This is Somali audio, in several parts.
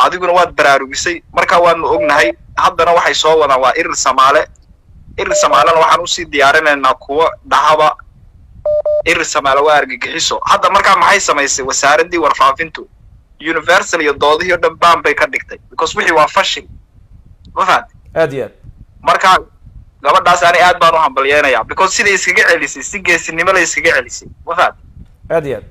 adiguna waad baraarugisay markaa waanu ognahay haddana waxay soo wadaan waa irir samaale irir samaalena waxaan usii diyaarinaynaa kuwa dhahaba irir samaale waa argagixiso hadda markaa maxay samaysay wasaaraddii warfaafintu universal iyo doodihii o dhan baan bay ka dhigtay because wixii waa fashil ma fahamti aad iyo aad marka gabadhaas ani aad baan u hambalyeynayaa because siday iskaga celisay si geesinimo lay iskaga celisay ma fahamti aad iyo aad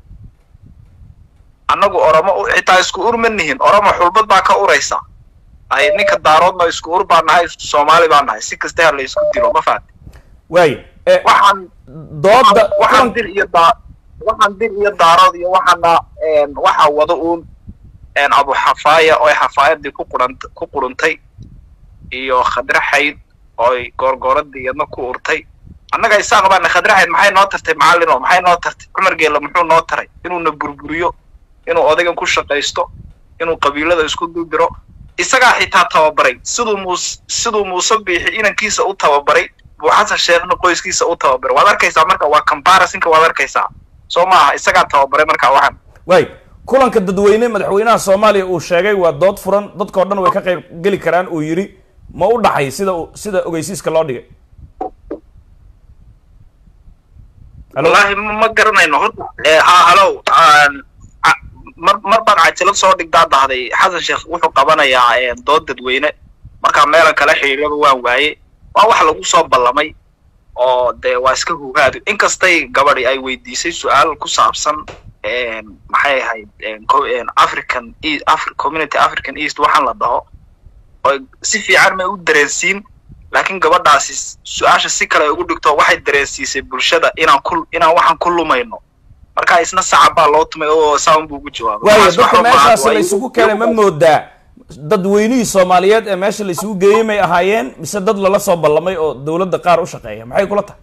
annagu oromo u- xitaa isku ur ma nihin oromo xulbad baa ka uraysa ay ninka daaroodna isku ur baan nahay soomaali baan nahay si kasta ha la isku dilo ma fahamti waayo Eh, waxaan dooda waxaan kulan- dir iyo daa waxaan dir iyo daarood iyo waxaana een, waxa wada uun een, abu xafaaya oo ay xafaayadii ku qurant ku quruntay iyo khadre xayd oo ay goorgooradii iyadna ku urtay annaga isaaq baana khadre xayd maxay noo tartay macallin oo maxay noo tartay cumar geela muxuu noo taray inuuna burburiyo inuu odaygan ku shaqaysto inuu qabiilada isku dudiro isagaa xitaa tababaray siduu muus siduu muuse biixi inankiisa u tababaray buu xasan sheekhna qoyskiisa u tababaray waad arkaysaa marka waa comparisonka waad arkaysaa soo maaha isagaa tababaray marka waxan waay kulanka dadweyne madaxweynaha soomaaliya uu sheegay waa dood furan dadkao dhan way ka qayb geli karaan uu yidhi ma u dhaxay sida uu- sida ogeysiiska loo dhigay Hello? wallaahi ma ma garanayno horta Eh, ha halow aan- a- mar mar baan cajalad soo dhigdaa dahday xasan sheekh wuxuu qabanayaa eh, dood dadweyne markaa meelan kala xiriiraba waan waaye waa wax lagu soo ballamay oo dee waa iska hugaadu inkastay gabadhi ay weydiisay su-aal ku saabsan een, maxay ahayd een, co- een, african E- Afri- community african east waxaan la dhaho oo si fiican may u dareensiin laakiin gabadhaasi su-aasha si kale ay ugu dhigto waxay dareensiisay bulshada inaan ku inaan waxaan ku lumayno marka isna sacab baa loo tumay oo saan buu ugu jawaabay waayo Waxaas dadka waxba maaha, meeshaasi waa la iyagu- isugu keenay ma moodaa dadweynihii soomaaliyeed ee meesha la isugu geeyey may ahaayeen mise dad lala soo ballamay oo dowladda qaar u shaqeeya maxay kula tahay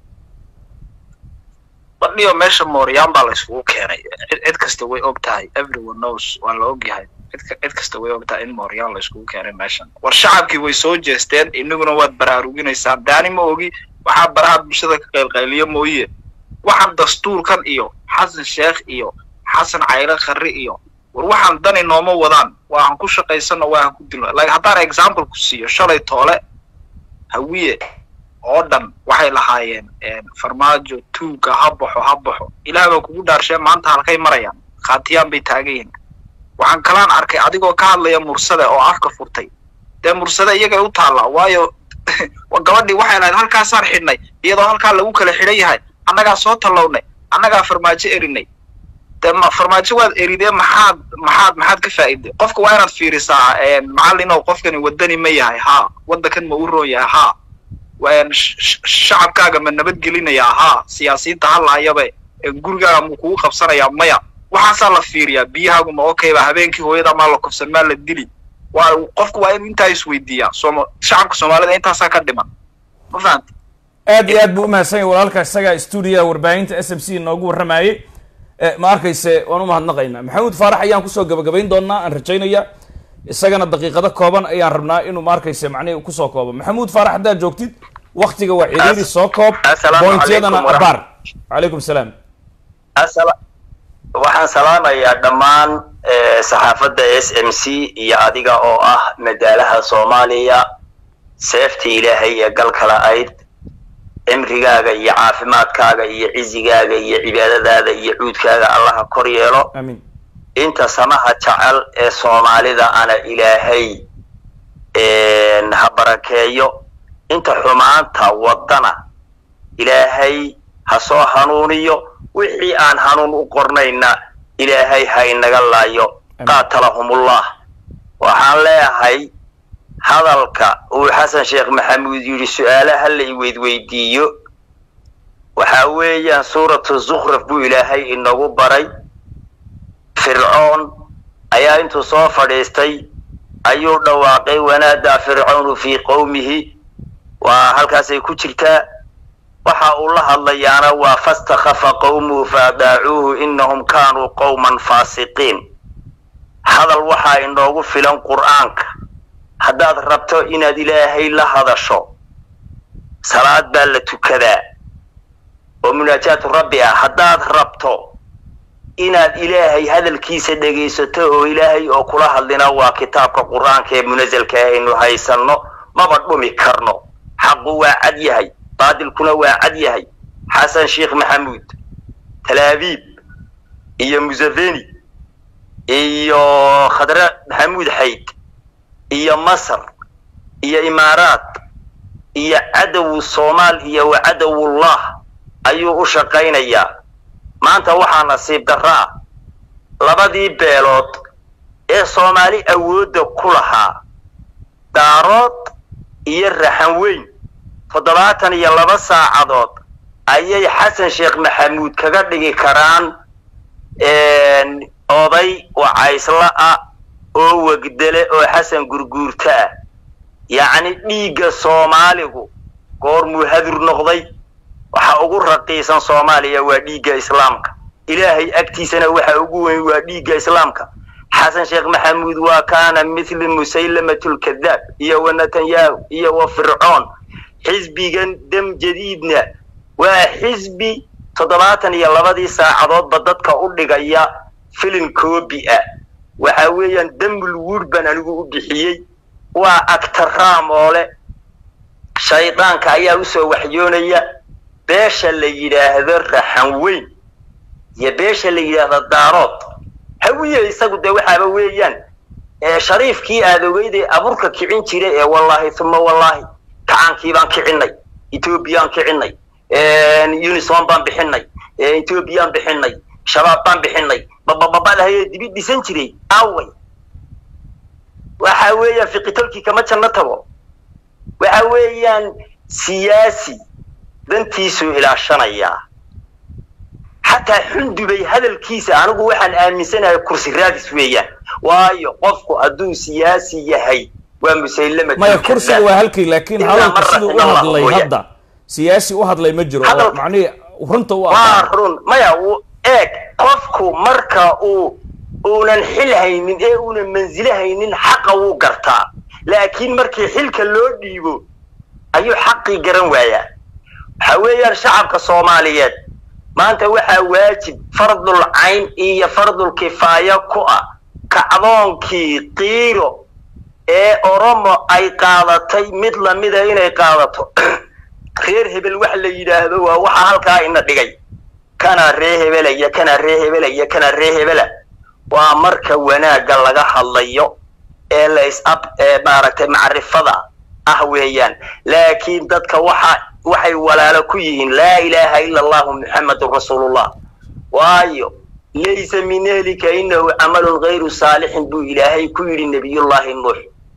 badhiyo meesha mooryaan baa la isugu keenay cid cid kasta way og tahay everyone knows waa la og yahay cid ka- cid kasta way og tahay in mooryaan la isugu keenay meeshan war shacabkii way soo jeesteen inaguna waad baraaruginaysaa daani ma ogi waxaa baraha bulshada ka qaylqayliyo mooye waxaan dastuurkan iyo xasan sheekh iyo xasan cayle kharri iyo war waxaan dani nooma wadaan waahan ku shaqaysano waahan ku dilno like haddaan example ku siiyo shalay toole hawiye oo dhan waxay lahaayeen een, farmaajo tuuga ha baxo ha baxo ilaah baa kugu dhaarshee maanta halkay marayaan khaatiyaan bay taagan yihiin waxaan kalaan arkay adigoo ka hadlaya mursade oo afka furtay dee mursade iyagay u taallaa waayo wa- gabadhii waxay lahayd halkaasaan xidhnay iyadoo halkaa lagu kala xidhan yahay annagaa soo tallownay annagaa farmaajo erinay dee ma farmaajo waad eridee maxaad maxaad maxaad ka faa'iiday qofka waa inaad fiirisaa een, macallinow qofkani wadani ma yahay haa waddankan ma u roon yahay haa waan sh- sh- shacabkaaga ma nabadgelinayaa haa siyaasiyiinta hadlaayaba ee gurigaaga ma kugu qabsanayaa maya waxaasaa la fiiriyaa biyahaagu ma okay ba habeenkii hooyada maa la kufsan maa la dili waa qofku waa in intaa isweydiiyaa sooma shacabka soomaalida intaasaa ka dhiman ma fahamti aad iyo aad buu umahadsan yahay walaalka isaga stuudiyaha warbaahinta s m c noogu warramayey Eh, ma arkayse waan u mahadnaqaynaa maxamuud faarax ayaan kusoo gabagabayn doonaa aan rajaynaya isagana daqiiqado kooban ayaan rabnaa inuu ma arkayse macnihi kusoo koobo maxamuud faarax haddaad joogtid waktiga waa ciriiri soo koob Assalaamu bointyadana calaykum abaar calaykum salaam Assala- waxaan salaamayaa dhammaan eh, saxaafadda s m c iyo adiga oo ah madaalaha soomaaliya seefta ilaahay ee galkala ayd cimrigaaga iyo caafimaadkaaga iyo cizigaaga iyo cibaadadaada iyo cuudkaaga allaha kor yeelo amiin inta samaha jecel ee soomaalida ana ilaahay ha barakeeyo inta xumaanta waddana ilaahay ha soo hanuuniyo wixii aan hanuun u qornayna ilaahay ha inaga laayo Amiin. qaatalahumullah waxaan leeyahay hadalka uu xasan sheekh maxamuud yidhi su-aalaha la iweydweydiiyo waxa weeyaan suuratu zukhraf buu ilaahay inagu baray fircoon ayaa intuu soo fadhiistay ayuu dhawaaqay wanaadaa fircoonu fii qowmihi waa halkaasay ku jirtaa waxa uu la hadlayaana waa fastakhafa qowmuhu faadaacuuhu inahum kaanuu qowman faasiqiin hadal waxaa inoogu filan qur'aanka haddaad rabto inaad ilaahay la hadasho salaad baa la tukadaa oo munaajaatu rabbi ah haddaad rabto inaad ilaahay hadalkiisa dhegaysato oo ilaahay oo kula hadlina waa kitaabka qur-aanka ee munasalka aynu haysanno maba dhumi karno xaqu waa cad yahay baadilkuna waa cad yahay xasan sheekh maxamuud talaabiib iyo museveni iyo khadre maxamuud xayd iyo masar iyo imaaraat iyo cadowu soomaal iyo wa cadowullah ayuu u shaqaynayaa maanta waxaa nasiib darra ah labadii beelood ee soomaali awoodda ku lahaa daarood iyo raxan weyn toddobaatan iyo laba saacadood ayay xasan sheekh maxamuud kaga dhigi karaan oday wacaysla ah oo wegdele oo xasan gurguurta ah yacni dhiigga soomaaligu goormuu hadur noqday waxa ugu raqiisan soomaaliya waa dhiigga islaamka ilaahay agtiisana waxa ugu weyn waa dhiigga islaamka xasan sheekh maxamuud waa kaana mithli musaylamatulkadaab iyo wa netanyahu iyo wa fircoon xisbigan dam jadiidna waa xisbi toddobaatan iyo labadii saacadoodba dadka u dhigaya filin koobi ah waxa weeyaan damul wuud baan anigu u bixiyey waa agtaraamoole shaydaanka ayaa usoo waxyoonaya beesha la yidhaahdo raxan weyn iyo beesha la yidhaahdo daarood hawiye isagu dee waxaaba weeyaan shariifkii aad ogeyday abuurka kicin jira ee wallaahi uma wallaahi kacaankii baan kicinay etoobiyaan kicinay unison baan bixinay etoobiyaan bixinay shabaab baan bixinay babababalahaye dibi dhisan jiray away waxa weeyaan fiqitolkii kama janno tago waxa weeyaan siyaasi dantiisuu ilaashanayaa xataa xundubay hadalkiisa anigu waxaan aaminsanahay kursi raadis weeyaan waayo qofku hadduu siyaasi yahay waa musaylama maya kursiga waa halkii laakiin hadalka siduu u hadlay hadda siyaasi u hadlay ma jiro oo macnihi runta u waa run maya eeg qofku marka uu uunan xil haynin ee uunan mansilo haynin xaqa wuu gartaa laakiin markii xilka loo dhiibo ayuu xaqii garan waayaa waxa weeyaan shacabka soomaaliyeed maanta waxaa waajib fardul cayn iyo fardul kifaaya ku ah kacdoonkii qiiro ee oromo ay qaadatay mid lamida inay qaadato reer hebel wax la yidhaahdo waa waxa halkaa ina dhigay kanaa ree hebelaya kanaa ree hebelaya kanaa ree hebela waa marka wanaagga laga hadlayo ee lays ab ee maaragtay macrifada ah weeyaan laakiin dadka waxa waxay walaalo ku yihiin laa ilaaha ila allahu muxamadun rasuulullah waayo laysa min ehlika inahu camalun gayru saalixin buu ilaahay ku yidhi nebiyullaahi nuux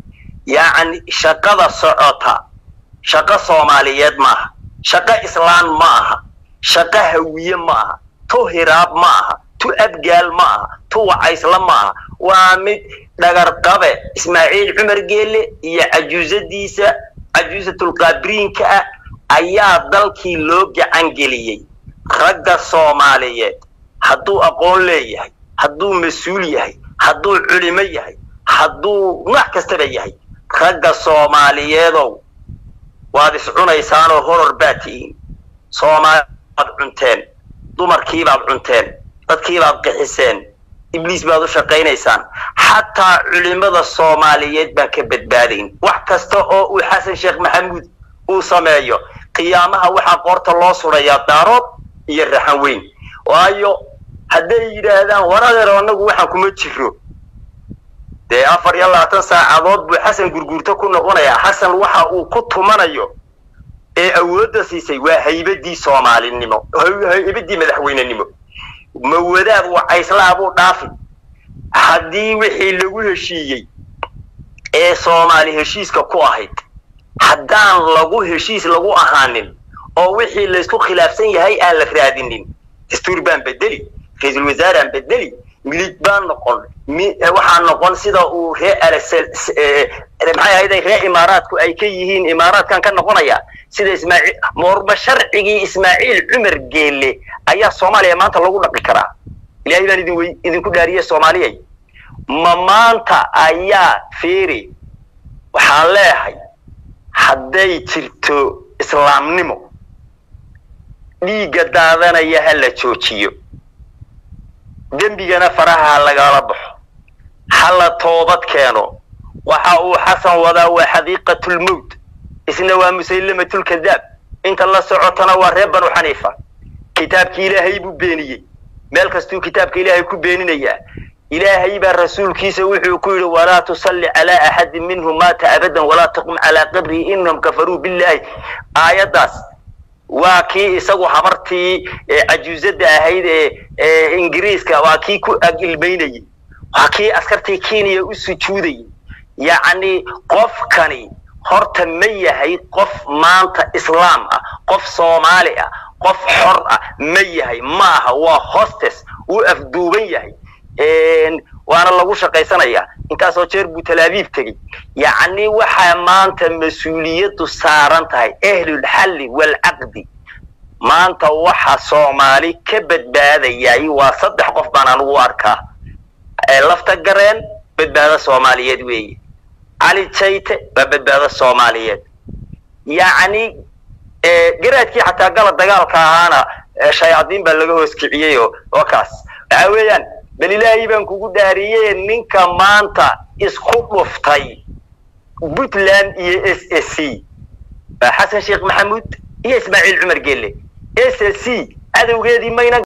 yacni shaqada socota shaqo soomaaliyeed maaha shaqo islaan ma aha shaqo hawiye ma aha tu hiraab ma aha tu abgaal ma aha tu wacaysla ma aha waa mid dhagarqabe ismaaciil cumar geelle iyo cajuusadiisa cajuusatulqaabriinka ah ayaa dalkii loo gacan geliyey ragga soomaaliyeed hadduu aqoon leeyahay hadduu mas-uul yahay hadduu culimo yahay hadduu nooc kastaba yahay ragga soomaaliyeedow waad iscunaysaanoo horor baad tihiin soomaalibaad cunteen dumarkiibaad cunteen dadkiibaad qixiseen ibliis baad u shaqaynaysaan xataa culimada soomaaliyeed baan ka badbaadayn wax kasta oo uu xasan sheekh maxamuud uu sameeyo qiyaamaha waxaa qoorta loo surayaa daarood iyo raxan weyn waayo hadday yidhaahdaan waradeero annagu waxaan kuma jiro dee afar iyo labaatan saacadood buu xasan gurguurto ku noqonayaa xasan waxa uu ku tumanayo ee awoodda siisay waa haybadii soomaalinimo haybadii madaxweynenimo mawadaad wacayslaa buu dhaafi haddii wixii lagu heshiiyey ee soomaali heshiiska ku ahayd haddaan lagu heshiis lagu ahaanin oo wixii laysku khilaafsan yahay aan la raadinin dastuur baan bedeli ra-iisul wasaaraan bedeli milig baan noqon waxaa noqon sida uu ree maxay ahayday ree imaaraadku ay ka yihiin imaaraadkan ka noqonaya sida ismaaciil moorba sharcigii ismaaciil cumar geelle ayaa soomaaliya maanta lagu dhaqi karaa ilaahay baan idin wey idinku dhaariyey soomaaliyay ma maanta ayaa fiiri waxaan leeyahay hadday jirto islaamnimo dhiigga daadanaya ha la joojiyo dembigana faraha ha lagala baxo ha la toobad keeno waxa uu xasan wadaa waa xadiiqatulmowt isna waa musaylamatulkadaab inta la socotana waa reer banu xaniifa kitaabkii ilaahay buu beeniyey meel kastuu kitaabka ilaahay ku beeninayaa ilaahay baa rasuulkiisa wuxuu ku yidhi walaa tusalli calaa axadin minhum maata abadan walaa taqum calaa qabrihi inahum kafaruu billahi aayaddaas waa kii isagu habartii cajuuzada ahayd ee ingiriiska waa kii ku ag ilmaynayey waa kii askartii kenya u sujuudayay yacni qofkani horta ma yahay qof maanta islaam ah qof soomaali ah qof xor ah ma yahay ma aha waa hostes wuu afduuban yahay waana lagu shaqaysanayaa intaasoo jeer buu talaabiib tegey yacni waxaa maanta mas-uuliyaddu saaran tahay ahlulxalli waalcaqdi maanta waxa soomaali ka badbaadayay waa saddex qof baan anugu arkaa lafta gareen badbaado soomaaliyeed weeye cali jayte waa badbaado soomaaliyeed yacni garaadkii xataa gala dagaalka ahaana shayaadiin baa laga hoos kiciyey oo oo kaas waxa weeyaan bal ilaahay baan kugu dhaariyey ninka maanta isku dhuftay puntland iyo s s c xasan sheekh maxamuud iyo ismaaciil cumar gelle s s c cadowgeedii mayna